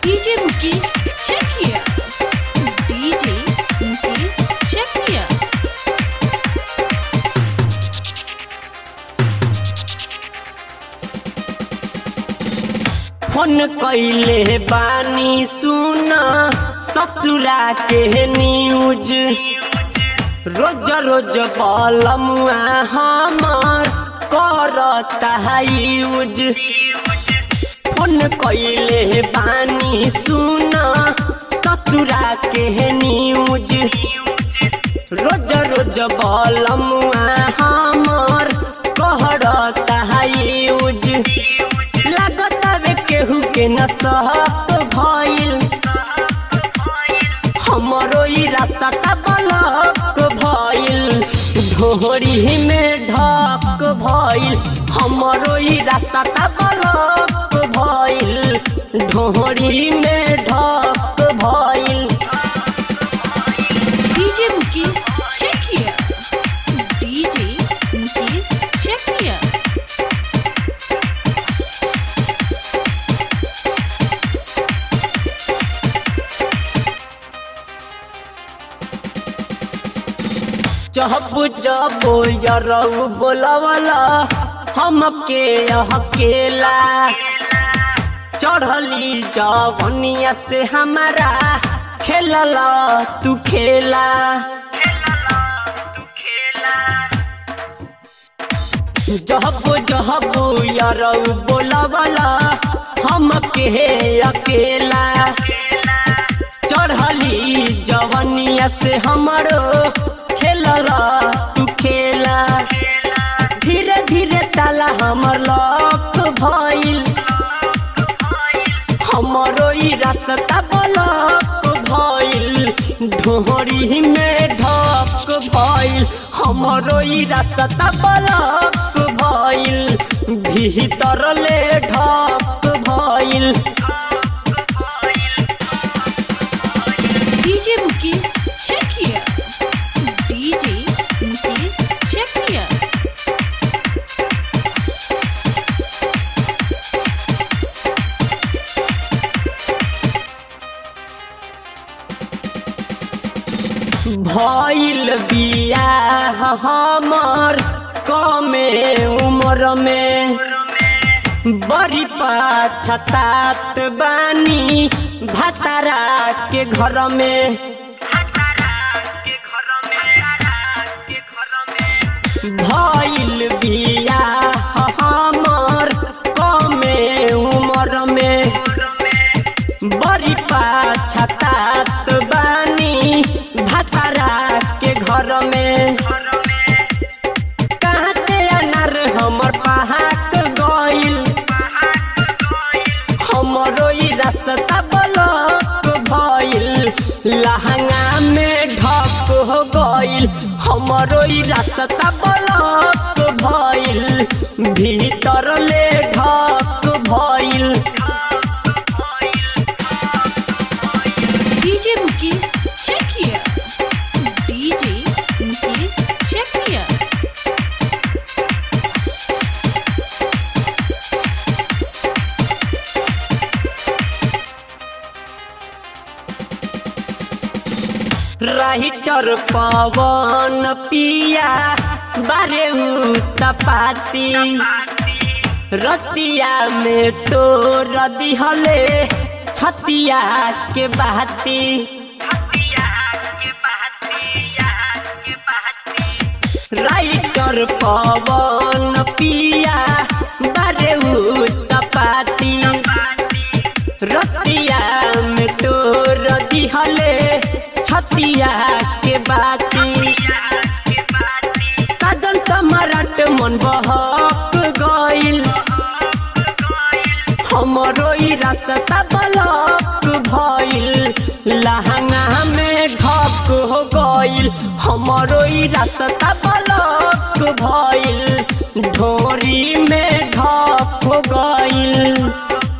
DJ Mukesh Chekia. DJ Mukesh Chekia. Phone कैले बानी सुन ससुरा के न्यूज रोज रोज बलमुआ हमार करता यूज फोन कैले बानी सुन ससुरा के न्यूज रोज रोज बलमुआ हमार कहता यूज लागत वे केहू के न सहत भइल हमरो ई रास्ता बलक भइल ढोरी में ढक भइल हमरो ई रास्ता बलक भइल ढोरी में ढक भइल DJ Mukesh Chekia. DJ Mukesh Chekia. जब जब यरऊ बोलवला हमके अकेला चढ़ली जवनिया से हमारा खेलला तू खेला जब जब यरऊ बोलवला हमके अकेला चढ़ली जवनिया से हमरो खेलला तू खेला धीरे धीरे ताला हमर लक भइल हमरो ई रास्ता बलक भइल ढोरी में ढक भइल हमरो ई रास्ता बलक भइल भीतर ले ढक भइल DJ Mukesh Chekia. DJ Mukesh Chekia. भइल बियाह हमर कमे उम्र में बड़ी पछतात बानी भतारा के घर में भइल बियाह हमर कमे उम्र में बड़ी पछतात बानी भतारा के घर में कहते अनार हमर पहाक गइल हमरो ई रास्ता बलक भइल लहंगा में ढक हो गइल हमरो ई रास्ता बलक भइल भीतर ले ढक भइल DJ Mukesh Chekia. DJ Mukesh Chekia. Writer Pawan Piya बारे तपाती रतिया में तो दिहले छतिया के बहाती राइटर पवन पिया बारे तपाती रतिया में तोर दिहले छतिया के बाती साजन सम्राट मन बहक गइल हमरो ई रास्ता बलक भइल लहंगा में ढक हो गइल हमरो ई रास्ता बलक भइल ढोरी में ढक हो गइल